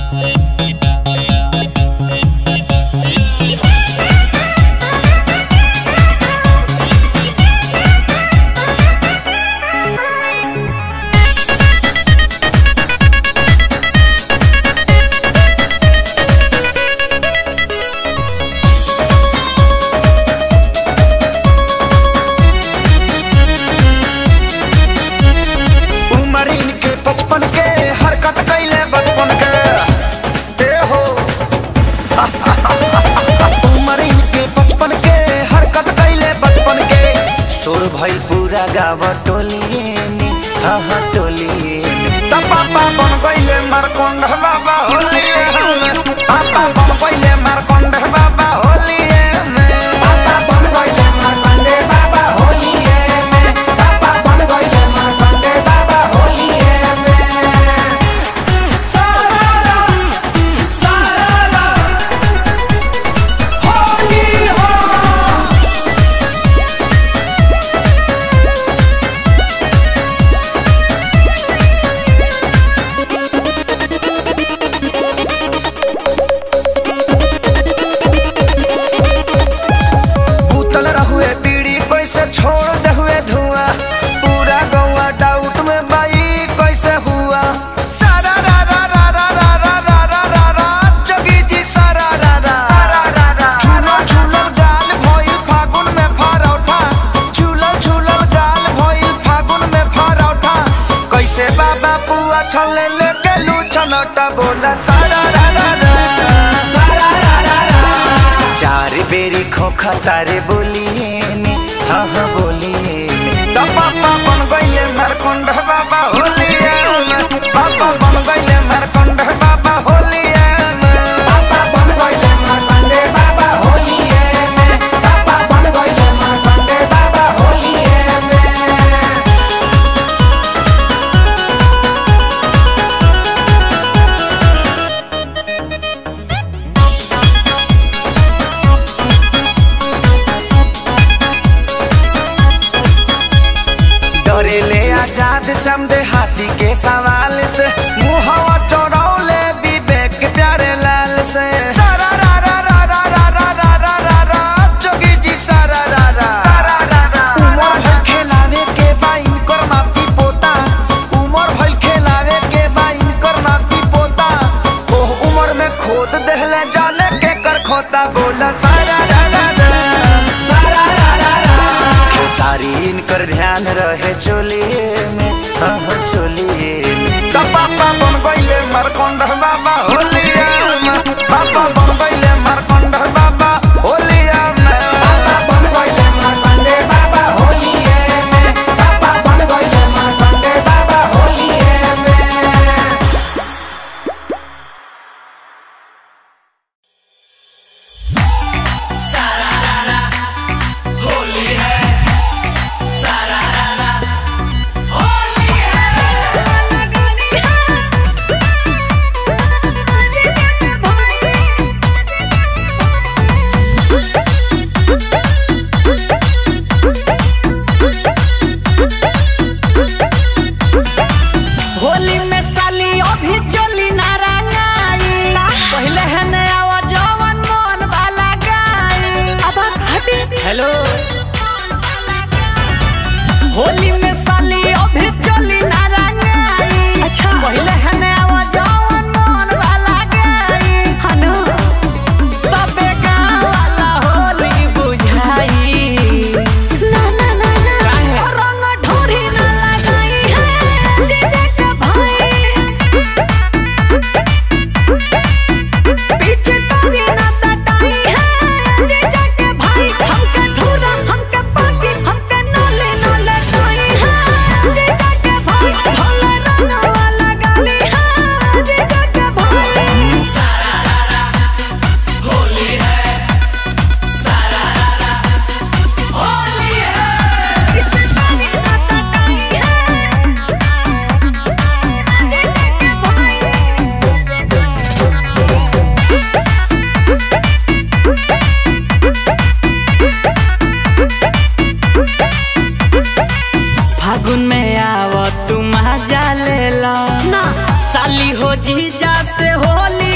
उम्र इनके बचपन के हरकत कैले बचपन के ए हो उम्र इनके बचपन के हरकत कैले बचपन के सुर भइल पूरा गाँव टोलिए में हाँ हाँ टोलिए में त पापा बन गइले मारकोंड बाबा होलिए में पापा बन गइले मारकोंड बाबा होलिए में पापा बन गइले मारकोंड बाबा होलिए में पापा बन गइले मारकोंड बाबा होलिए में सारा सारा होली हो उतल रहुए पीड़ी कैसे छोड़ दे हुए धुआं पूरा गौवा डाउट में बाई कैसे हुआ सारा रा रा रा रा रा रा रा रा रा रा जोगी जी सारा रा रा झूलो झूलो गाल भइल फागुन में फरौठा झूलो झूलो गाल भइल फागुन में फरौठा कैसे बाबा पुआ छले लेके लू छनटा बोला सारा रा रा रा सारा रा रा रा चार बेरी खोखा तारे बोलिए ने हाँ हाँ बोलिए ने तो पापा बन गइले मरकुंड बाबा होलिए में पापा बन गइले मरकुंड बाबा होलिए में पापा बन गइले मरकुंड बाबा होलिए में पापा बन गइले मरकुंड बाबा होलिए में डरेले आजाद समझे हाथी के सवाल से मुहवा चौड़ौले विवेक प्यारे लाल से सारा रा रा रा रा रा रा रा रा रा रा जोगी जी सारा रा रा उमर भइल खेलावे के बा इनकर नाती पोता उमर भइल खेलावे के बा इनकर नाती पोता ओह उमर में खोद देहले जाने के कर खोता बोला सारा रा रा रा सारा रा रा रा सारी इनकर ध्यान रहे चोलिए में हाँ हाँ चोलिए में तो पापा बन गइले मरकोंड बाबा होलिए में पापा बन गइले मरकोंड बाबा होलिए में पापा बन गइले मरकोंड बाबा होलिए में पापा बन गइले मरकोंड बाबा होलिए में होली में साली अभी चली ना रंगाई पहले है नया जवन मन वाला गाई अब घटे हेलो होली में साली अभी चली ना रंगाई अच्छा। पहले है नया जवन मन वाला गाई हनो तबे गाँव वाला होली बुझाई ना ना ना ना काहे? और रंग ढोरी ना लगाई है जीजा के भाई पीछे तोरी ना सताई है जीजा के भाई हमके धुरा हमके पाकी हमके नले नले कोई है जीजा के भाई भोले रंग वाला गाली है जीजा के भाई पीछे तोरी ना सताई है जीजा के फागुन में आव तू मजा ले ला ना साली हो जीजा से होली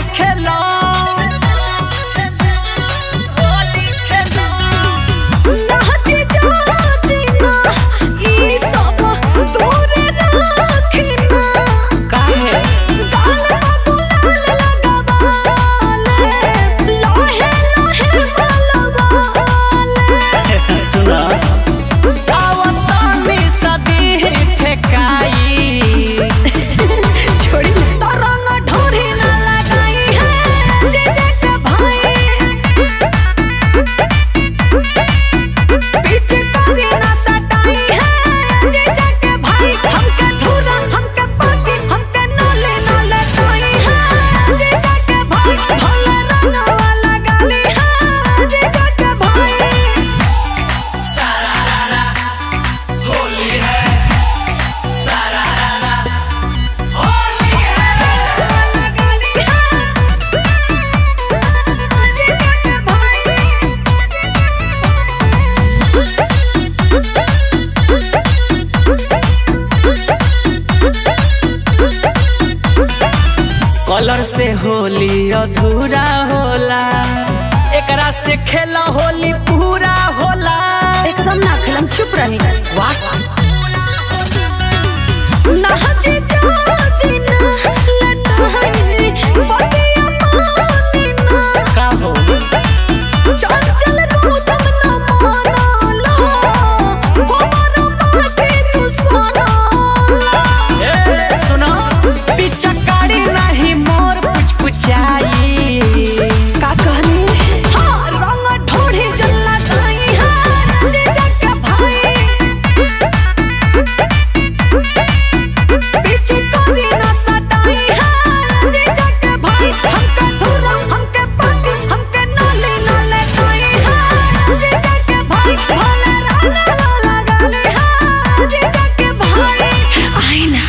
कलर से होली अधूरा होला एकरा से खेला होली पूरा होला एकदम ना खिलम चुप रही वाह नहती जाती ना लटाई बटिया पानी ना का हो चल चल तू तम न मानाला गोबर माटी तू सोनाला ए सुनो पिचकारी नहीं मोर पुछ पुछाई का कहनी हाँ रंग ढोढ़ी जल्ला ताई हाँ जे जग भाई पीछे कोरी न सताई हाँ जे जग भाई हमके धुरा हमके पानी हमके नाले नाले ताई हाँ जे जग भाई भले राना वाला गाले हाँ जे जग भाई आई ना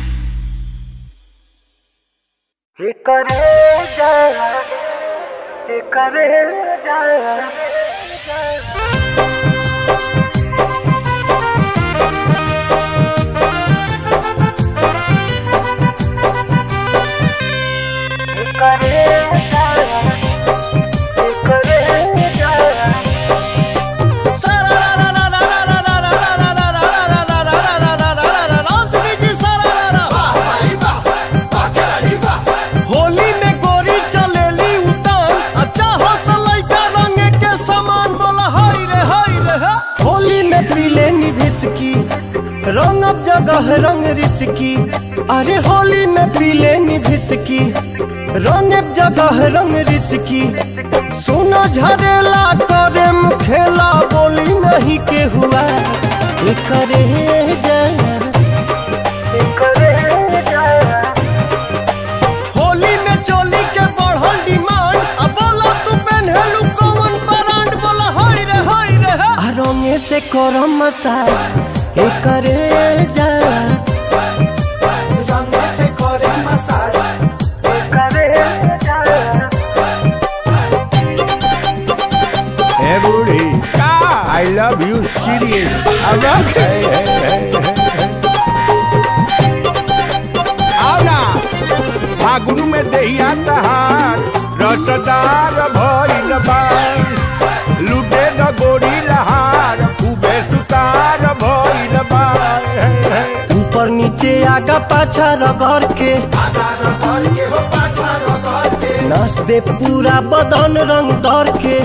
होली में गोरी चलेली उतान अच्छा हौसला का रंग के समान बोला हाय रे हाय रे हा। होली में पीले निभिसकी रंग अब जगह रंग रिसकी अरे होली में पीले निभिसकी रंग अब जगह रंग रिसकी सोना झरेला करे मुखेला बोली नहीं के हुआ ये करे जा होली में चोली के बढ़ल डिमांड अब बोला तू पहनलू कौन ब्रांड बोला हाय रे हाय रे हा। आ रंगे से करो मसाज ए करे जा रंगे से करे मसाज ए करे जा Hey, booty. I love you, serious. I'm not. Hey, hey, hey, hey. आओ ना फागुन में दहिया तहार रसदार भइल बा लुटे द गोरी लहार खूबे सुतार भइल बा हे, हे। ऊपर नीचे आगा पाछा रगड़ के नस दे पूरा बदन रंग दर के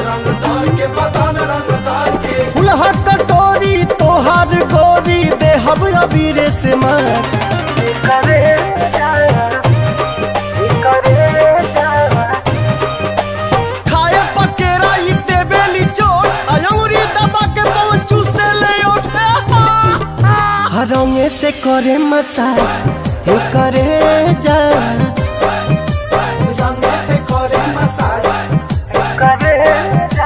फुलहा कटोरी तोहार गोरी दे हम अबीरे से माछ खाए पकेरा ई देबेली चोट अयंगुरी दबा के पहुंचू से ले उठे रंगे से करे मसाज हे करे जा रंगे से करे मसाज करे जा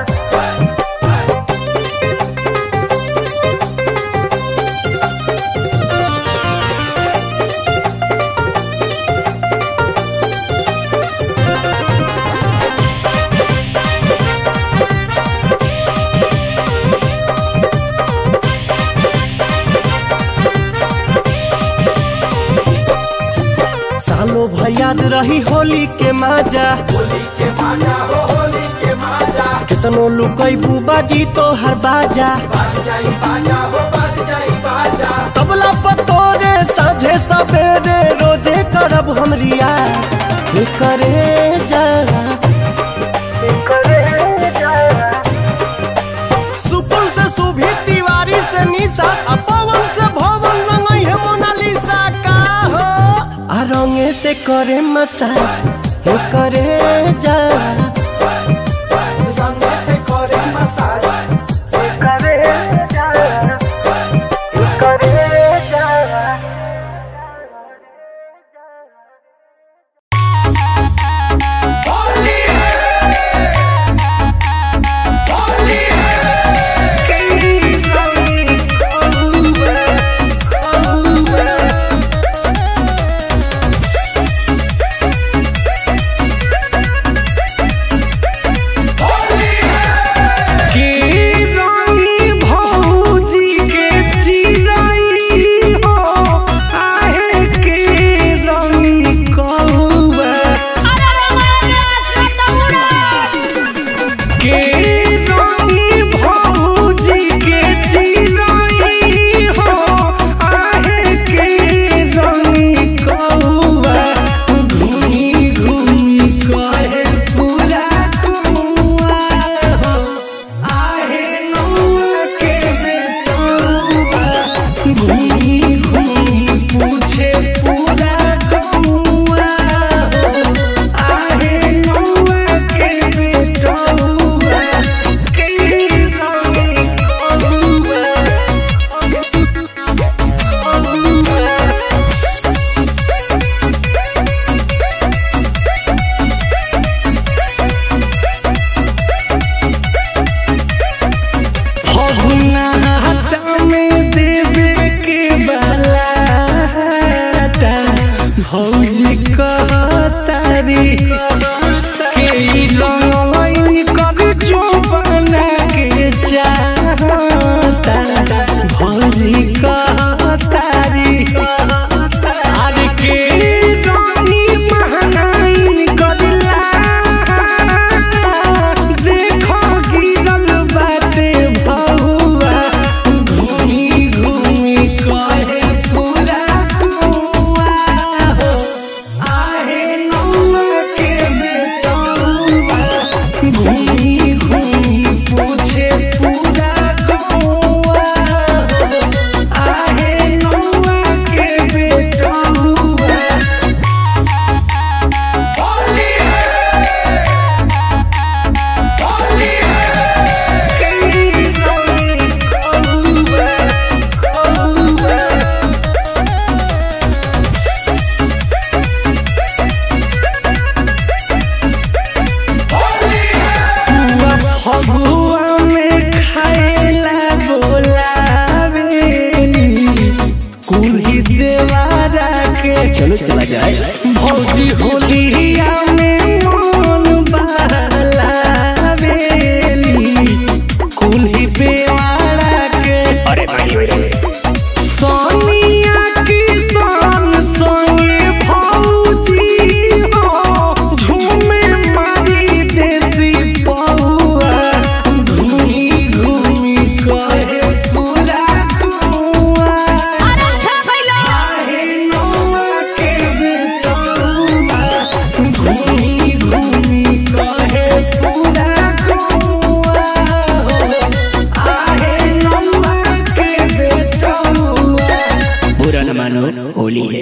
सालो भयाद रही होली के माजा होली के माजा हो होली के माजा कितनो लुकई बाजी तो हर बाजा बाज जाई बाजा हो बाज जाई बाजा तबला पतोरे साझे सवेरे रोजे करब हम रियाज हे करे जा हे करे जा सुपुल से सुभी तिवारी से निशा आ पवन से भवन रंगई है मोनालिसा का हो आ रंगे से करे मसाज हे करे जा रंगे से करे मसाज हे करे जा हे करे जा Oh, कहतारी के ई रंगइन कर जो बना के चाहता भौजी कहतारी अरे के रानी महंगाई करला देखो गिरल बाटे भौआ घूमी घूमी कहे पूरा कुआ हो आहे नौआ के बेटौआ घूमी घूमी पूछे पूरा कुआ हो आहे नौआ के बेटौआ फगुआ में खाएला बोलावेली कुल्ही देवारा के चलो चला जाए भौजी होलिया में मन बहलावेली कुल्ही बेवारा के अरे सोनिया की सन संगे भौजी हो झूमे मारी देसी पौआ घूमी घूमी कहे पूरा कुआ आहे नौआ के बेटौआ घूमी घूमी कहे पूरा कुआ हो आहे नौआ के बेटौआ बुरा न मानो होली है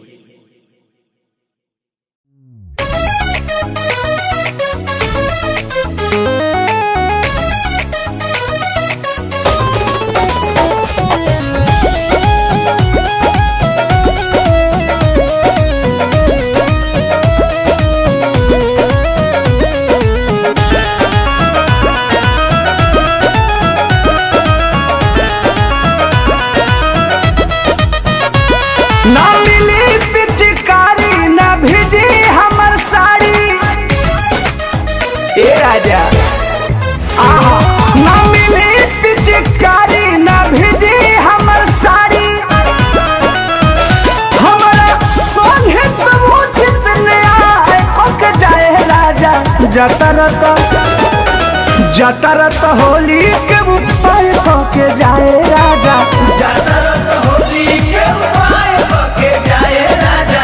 ना मिली पिचकारी ना भिजी हमर साड़ी ए राजा आहा ना मिली पिचकारी ना भिजी हमर साड़ी हमरा सोहे तुम उचित न्याय कोक जाए राजा जतरत जतरत होली के उपाय कोके जाए राजा जतरत होली के उपाय कोके जाए राजा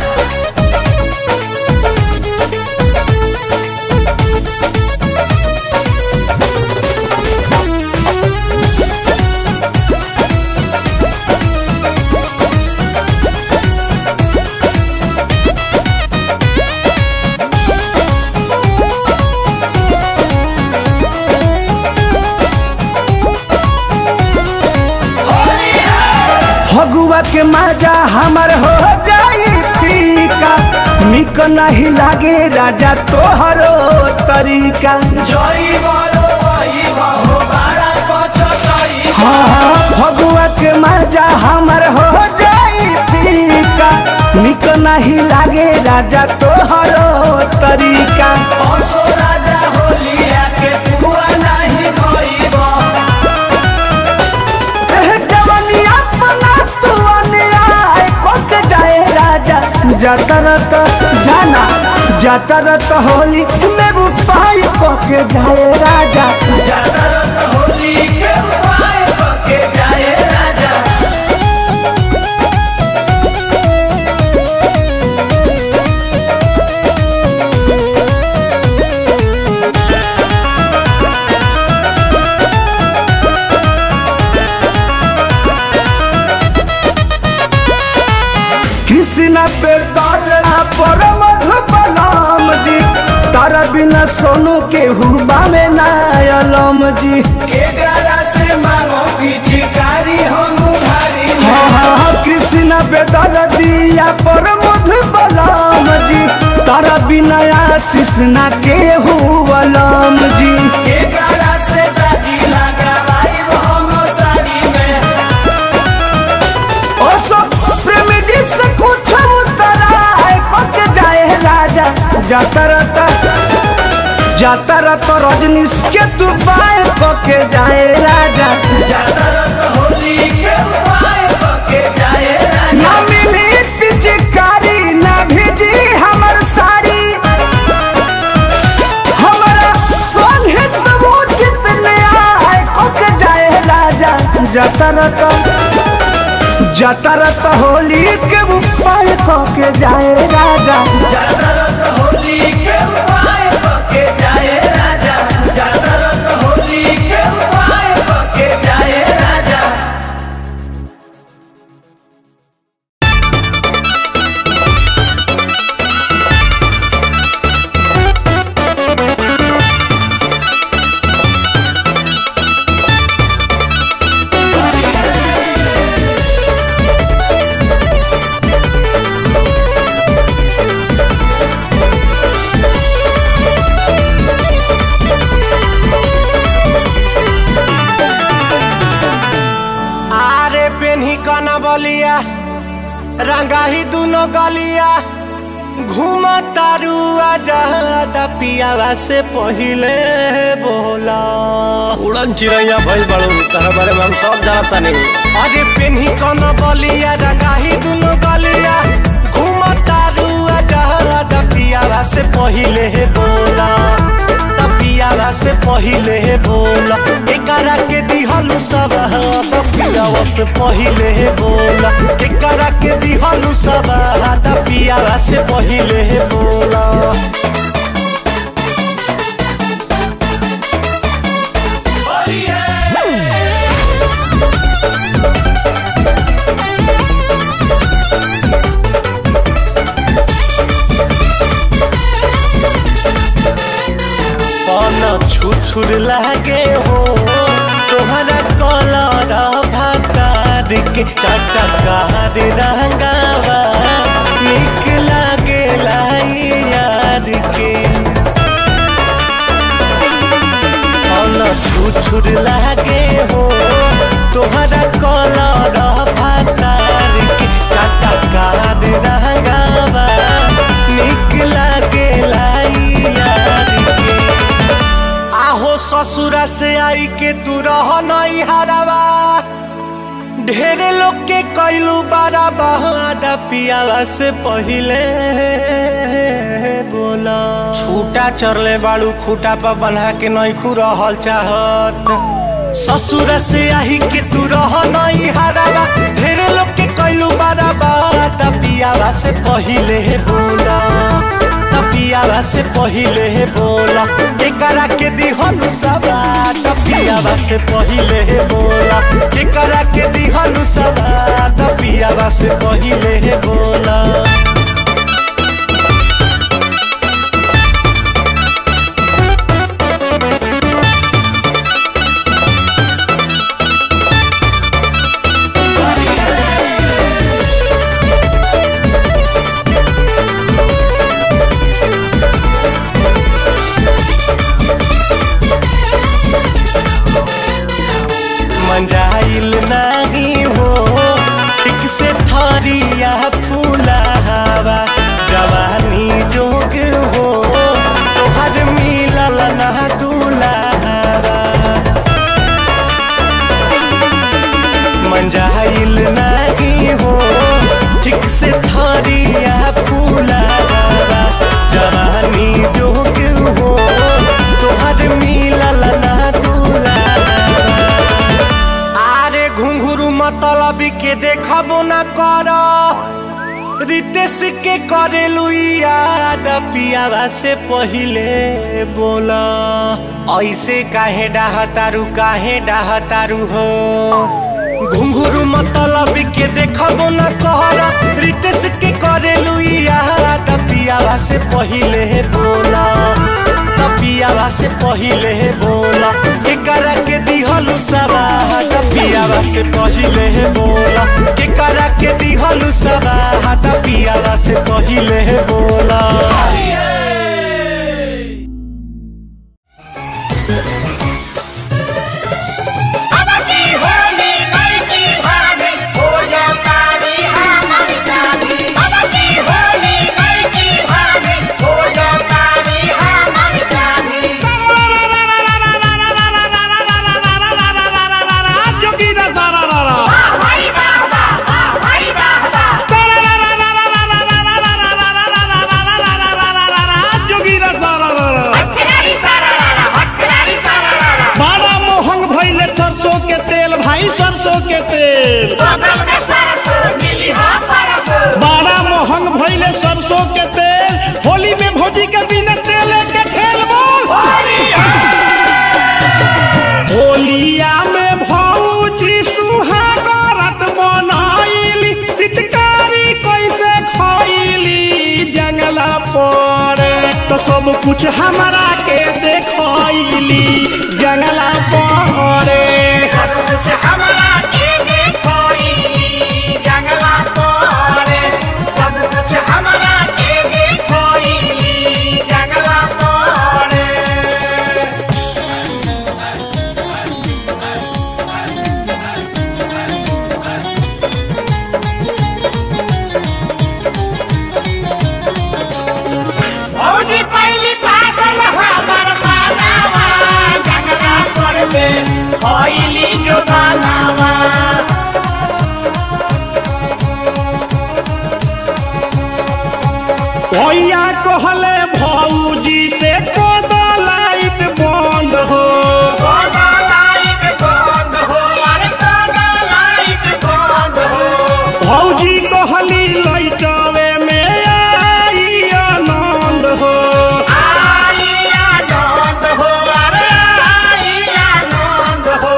फगुआ के मजा हमर हो जाई फीका निक नहीं लागे राजा तोहरो तरीका हाँ हाँ फगुआ के मजा हमर हो जाई फीका निक नहीं लागे राजा तोहरो तरीका राजा होलिया के पुआ नहीं भइबा एह जवनिया पना तू अन्याय कोक जाए राजा जतरत जाना जतरत होली में उपाय कोके जाए राजा जतरत होली के उपाय कोके जाए राजा कृष्ण पे तारा पर मधुबलाम जी तारा बिना सोनू के हुबा में नायलम जी के गारा से मांगो पिचकारी हम भारी हाँ हाँ कृष्ण पे तारा दिया पर मधुबलाम जी तारा बिना आशीष ना के हुबलाम जी के गारा से दागी लगा हम साड़ी में ओ सब प्रेमी जी से कुछ उतरा है कोके जाता रहता जाता रहता रजनीश के तू बाय के जाए राजा ना मिली पिचकारी ना भेजी हमर साड़ी हमारा सोने तब उचित न्याय को के जाए राजा जाता रहता जाता रहता होली के उपाय को के जाए राजा आरे पेन्ही कना बलिया रंगाही दुनो गलिया घूम तारू आजाद पियावा से पहिले बोला उड़न चिड़ैया भइल बड़ू तहरा बारे में हम सब जानता नहीं अरे पेन्ही कना बलिया रंगाही दुनो गलिया घूम तारू आजाद पियावा से पहिले बोला पियावा से पहिले बोला एकरा के दिहलु सब पियावा से पहिले बोला एकरा के दिहलु सब पियावा से पहिले बोला पन छुछुर लागे हो तोहरा कलर भातार के चटकार रंगावा निक लागे लाई यार के पन छुछुर लागे हो तोहरा कलर भातार के चटकार रंगावा निक लागे लाई यार के आहो ससुरा से आई के तू रह नहीं हरावा ढेरे लोग के कैलू बारा बहादा पियावा से पहिले बोला छूटा चरले बाड़ू खूटा पर बन्हा के नहीं खू रहल चाहत ससुर से आई के तू रह नहीं हरावा ढेरे लोग के कैलू बारा बहादा पियावा से पहिले बोला पियावा से पहिले बोला एकरा के दिहनु सबा पियावा से पहिले बोला एकरा के दिहनु सबा पियावा से पहिले बोला मंजाइल नहीं हो ठीक से थरिया फूला हवा जवानी जोग हो तोहर मिलल ना दूल्हा मंजाइल नहीं हो ठीक से थरिया फूला हवा जवानी जोग हो तोहर मिलल ना दूल्हा आरे घुंघरू मतलब के देखबो न कर रितेश के करेलू याद पियावा से पहिले बोला ऐसे काहे डाहतारू काहे डाहतारू हो घुंघरू मतलब के देखबो न कर रितेश के करेलू याद पियावा से पहिले बोला पियावा से पहिले बोला एकरा के दिहलु सबा पियावा से पहिले बोला एकरा के दिहलु सबा पियावा से पहिले बोला होली तो सब कुछ हमारा के देखली जंगला पहरे सब कुछ हमरा के देखोई जंगला तोरे सब कुछ हमरा के देखोई जंगला तोरे भौजी पहली पागल हमर मानावा जंगला तोड़ दे होइली जो गानावा भैया कहले भौजी से कद लाइट बंद हो कोना लाइट बंद हो अरे कोना लाइट बंद हो भौजी कहली लैटवे में आई आनंद हो आई आनंद हो अरे आई आनंद हो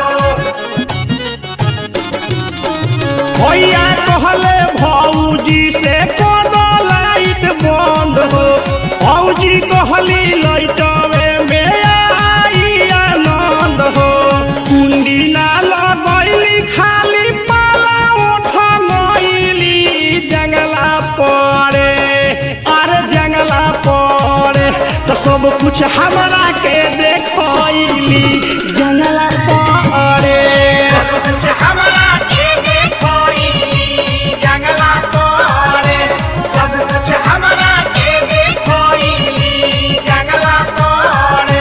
भैया कहले भौजी से कद लाइट बंद हो भौजी कहली लैटवे में आई आनंद हो कुंडी ना लगैली खाली पाला उठ गईली जंगला पड़े अरे जंगला पड़े तो सब कुछ हमरा के देखली जंगला पड़े सब कुछ हमरा के देखोई जंगला तोरे सब कुछ हमरा के देखोई जंगला तोरे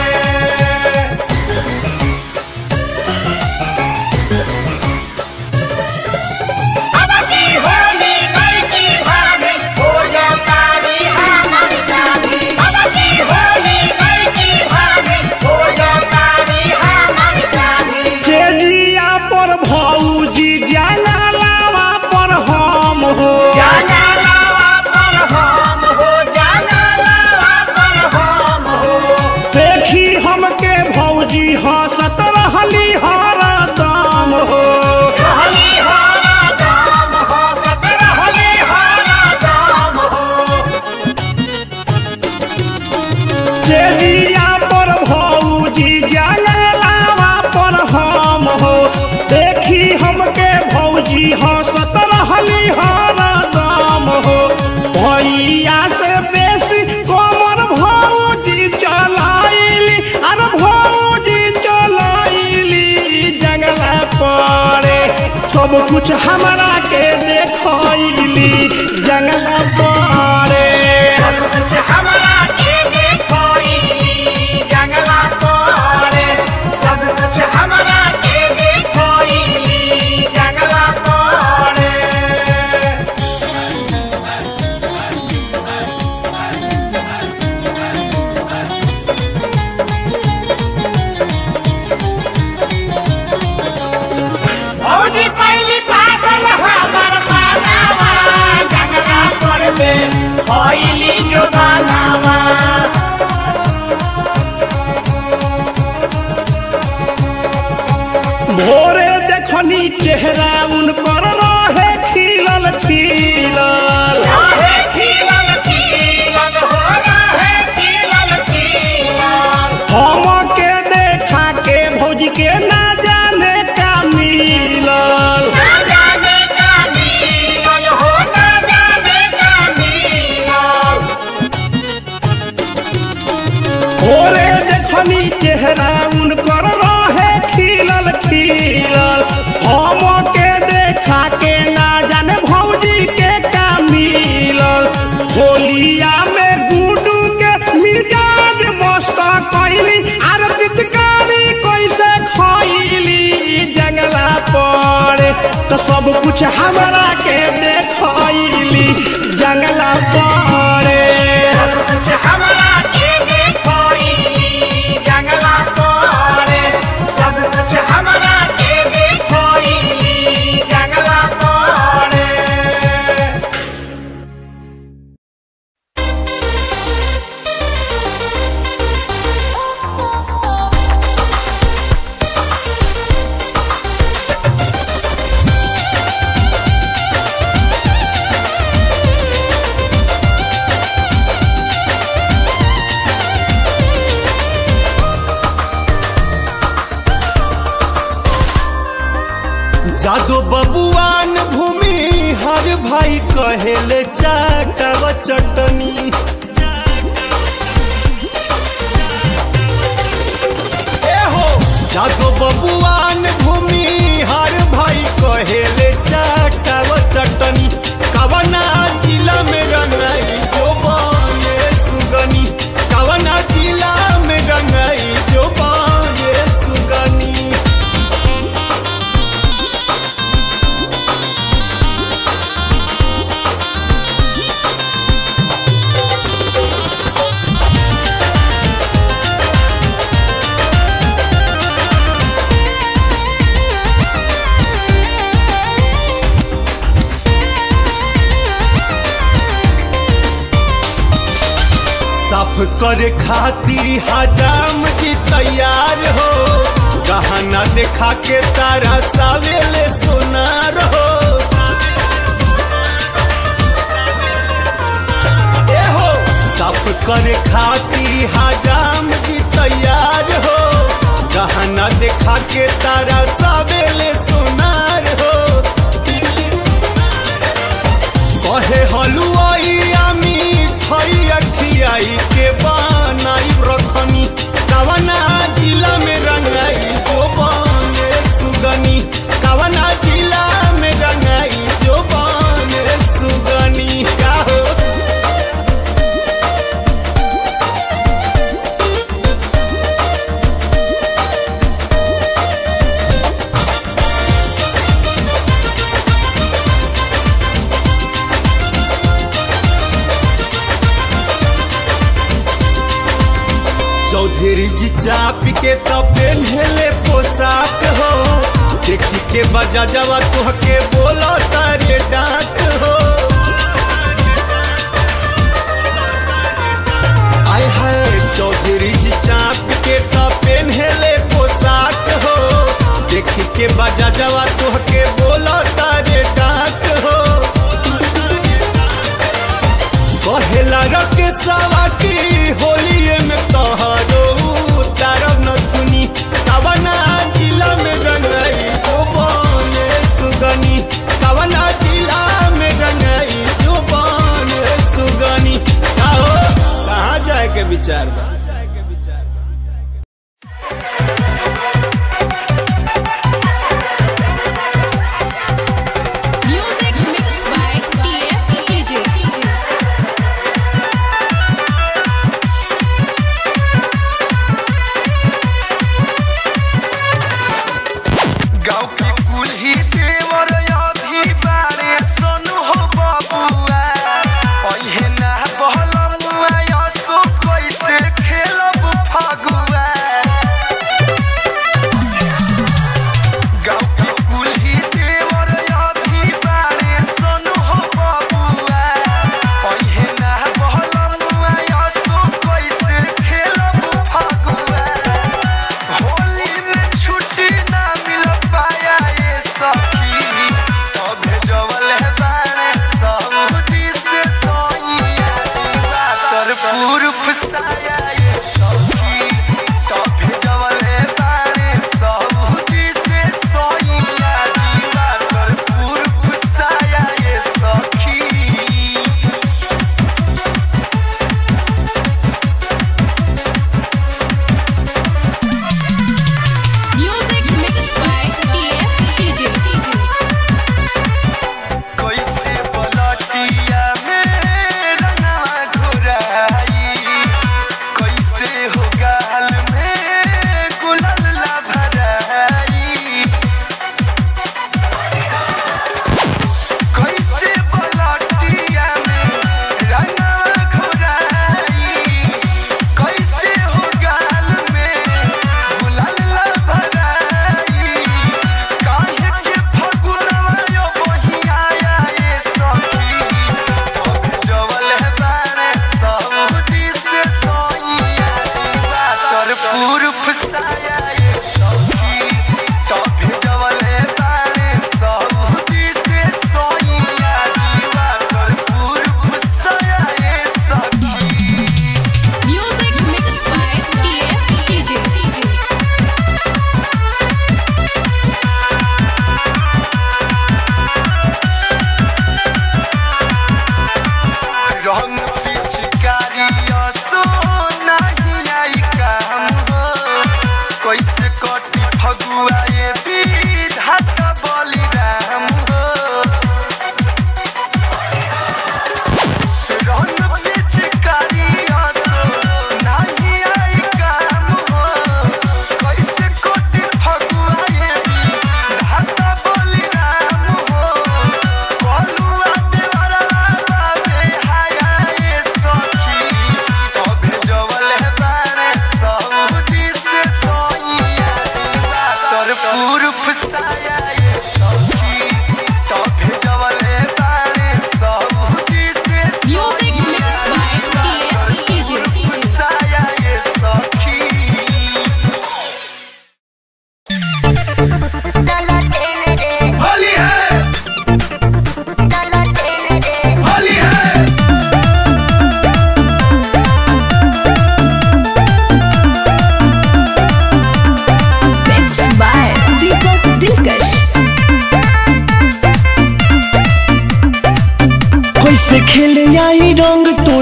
अब की होली नहीं की भाभी हो जा तारी हमर जानी अब की होली नहीं की भाभी हो जा तारी हमर जानी चेजिया पर भौजी जंगलावा पर हम हो जंगलावा पर हम हो जंगलावा पर हम हो देखी हमके भौजी हंसत रहली हरदम हो रहली हरा दाम हो सत रहली हरा दाम हो चेजिया पर भौजी जंगलावा पर हम हो देखी हमके भौजी हंसत रहली हरदम हो भैया से बेसी कमर भौजी चलाइली अरे भौजी चलाइली जंगला पड़े सब कुछ हमरा के देखली जंगला पड़े सब कुछ हमरा के देखोई जंगला तोरे सब कुछ हमरा के देखोई जंगला तोरे भौजी पहली पागल हमर मानावा जंगला तोड़ दे होइली जो गानावा भोरे देखनी चेहरा उनकर रहे खिलल खिलल रहे खिलल खिलल हो रहे खिलल खिलल हम के देखा के भौजी के ना जाने का मिलल ना जाने का मिलल हो ना जाने का मिलल भोरे देखनी चेहरा उनकर रहे खिलल खिलल हम के देखा के ना जाने भौजी के का मिलल होलिया में गुडू के मिजाज मस्त कैली आर पिचकारी कैसे खैली जंगला पड़े तो सब कुछ हमरा के देखैली जंगला पड़े सब कुछ हमरा के देखोई जंगला तोरे सब कुछ हमरा के जादो बबुआन भूमि हर भाई कहेले चाटव चटनी ए हो जादो बबुआन भूमि हर भाई कहेले चाटव चटनी कवना जिला में रंगाई जो बने सुगनी कवना जिला में रंगाई जो बने सुगनी साफ करे खाती हजाम जी तैयार हो गहना देखा के तारा सावेले सोनार हो ए हो साफ करे खाती हजाम जी तैयार हो गहना देखा के तारा सावेले सोनार हो कहे हलुआई आमी खई अखियाई के बनाई रखनी कवना जिला में रंगाई जो बने सुगनी कवना जिला में रंगाई जो बने सुगनी का हो चौधरी जी चाप के तो पेन्हले पोशाक हो देखी के बजा जावा तुहके बोलो तारे डाक हो आय है चौधरी जी चाप के तो पेन्हले पोशाक हो देखी के बजा जावा तुहके बोलो तारे डाक हो कहेला रके सवाटी होलिए में तोहरो तारब नथुनी कवना जिला में रंगाई जो बने सुगनी कवना जिला में रंगाई जो बने सुगनी कहो कहाँ जाए के विचार बा Music mixed by TF DJ. गाँव की कुल्ही देवर अभी बारे सोनू हो बबुआ अहे ना बहलमुआ या तो कैसे खेलब फगुआ गाँव की कुल्ही देवर अभी बारे सोनू हो बबुआ अहे ना बहलमुआ या तो कैसे खेलब फगुआ होली में छुट्टी ना मिल पाया ये सखी अब जवल है बारे सऊदी से सोइया बातर पूर्व साया ये सखी तब जवल है बारे सऊदी से सोइया बातर पूर्व साया ये सखी Music mixed by TF DJ. कैसे पलटिया में रंगवा घुराई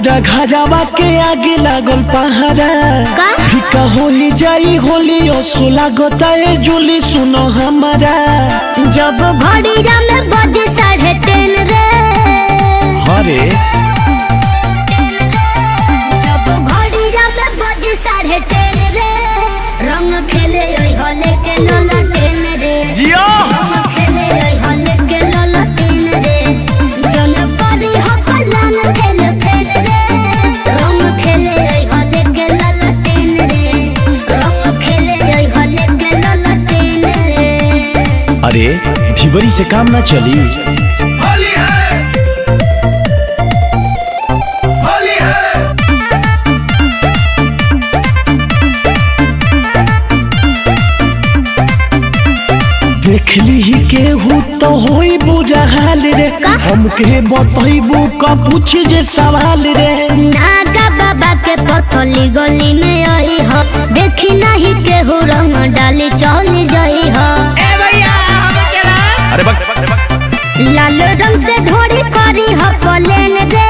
हमरा घरवा के आगे लागल पहाड़ा का? फिका होली जाई होली असो लागता ए जुली सुनो हमारा जब घड़िया में बजे साढ़े तीन रे हरे जब घड़िया में बजे साढ़े तीन रे रंग खेले ओई होले के लोला टेन रे जियो रंग खेले ओई होले के लोला टेन रे जन परी हो पलान खेल खेल रे रंग खेले ओई होले के लोला टेन रे रंग खेले ओई होले के लोला टेन रे अरे धिबरी से काम ना चली होली है होली है देखली ही केहू तो होई बुरा हाल रे हमके बतैबू का पूछ जे सवाल रे नागा बाबा के पथली गली में आई हो देखी नहीं केहू रंग डाली चली जाई हो अरे बक लाल रंग से ढोरी करी हो पलेन रे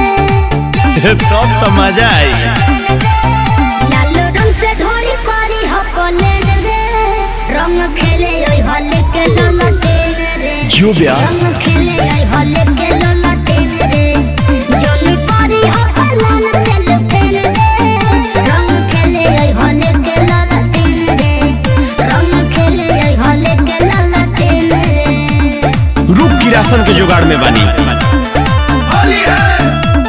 तब तो मजा आई लाल रंग से ढोरी करी हो पलेन रे रंग खेले ओई होले के ललटेन रे जो ब्यास रंग खेले ओई होले के ललटेन रे जोनी करी हो पलान खेल खेल रे रंग खेले ओई होले के ललटेन रे रंग खेले ओई होले के ललटेन रे रुक की राशन के जुगाड़ में बानी होली है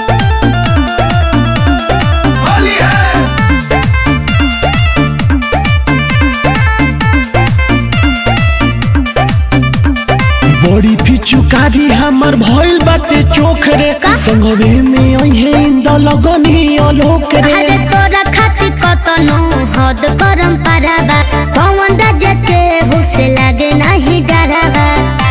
होली है बड़ी पिचुकारी हमर भइल बाटे चोख रे संगवे में अइहे इंद लगनी अलोक रे अरे तोरा खातिर कतनो हद करम पाराबा पवन राजा के हुसे लागे नहीं डरावा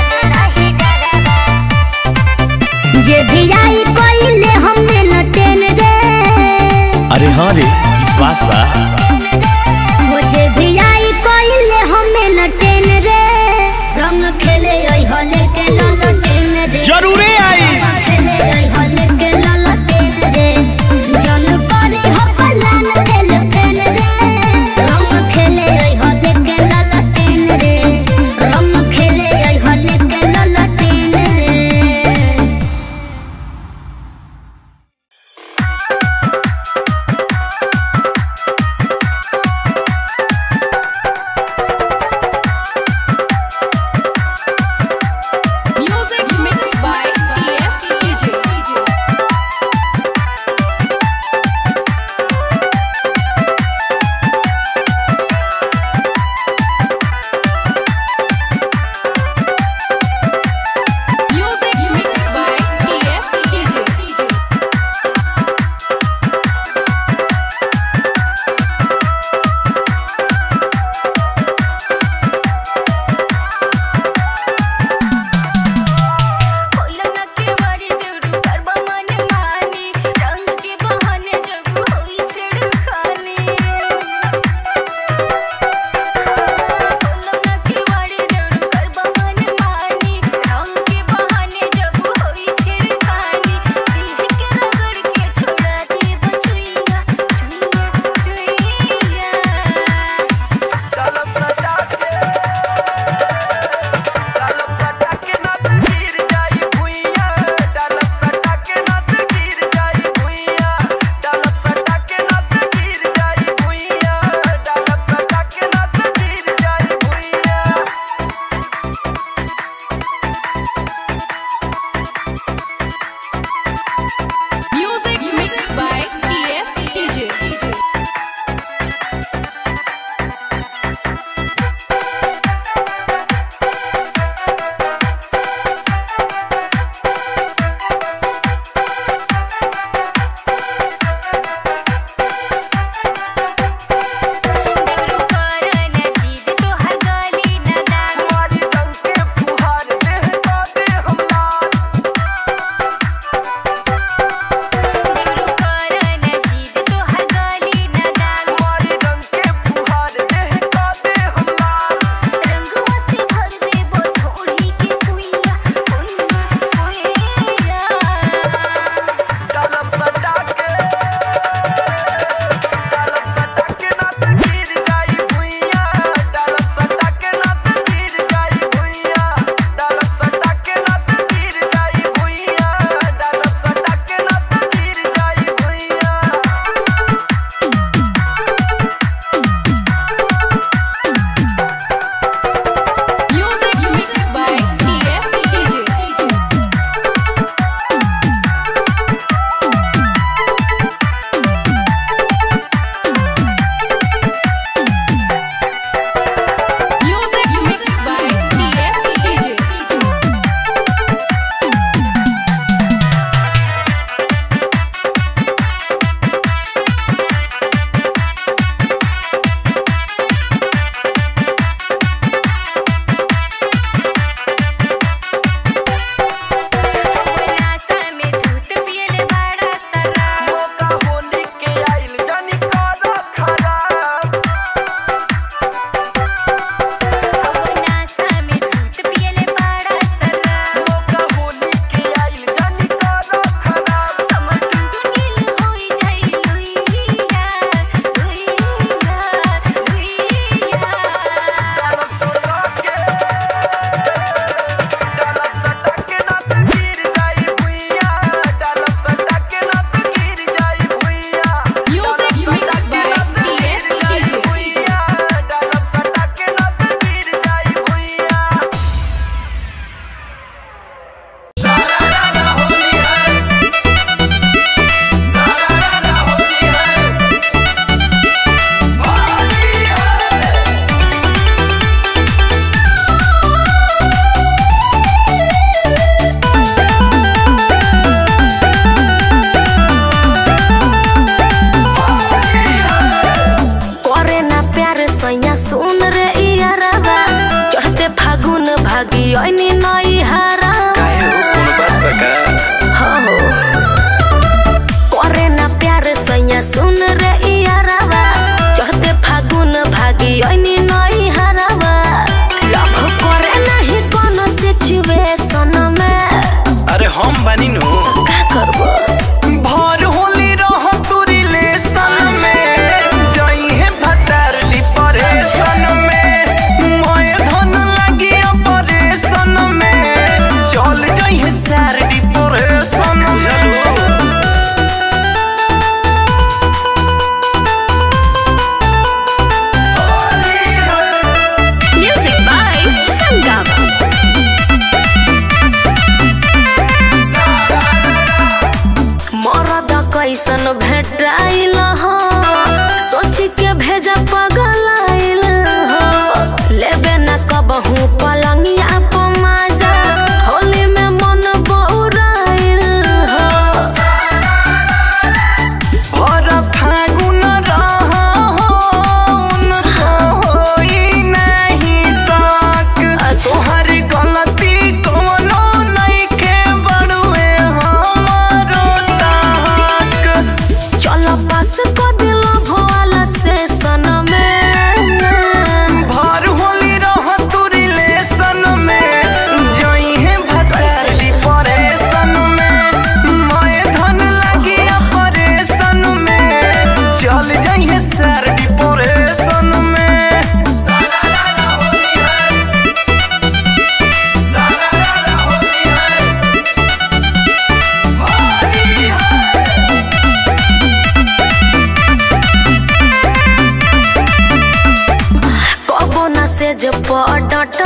जे भी आई कोइले हमें न टेन रे अरे हाँ रे विश्वास बा हो जे भी आई कोइले हमें न टेन रे रंग खेले ओई होले के ललो टेन रे जरूरे आई खेले ओई होले के ललो टेन रे जन परी हो पलान खेल खेल रे रंग खेले ओई होले के ललो टेन रे रंग खेले ओई होले के ललो टेन रे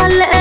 ले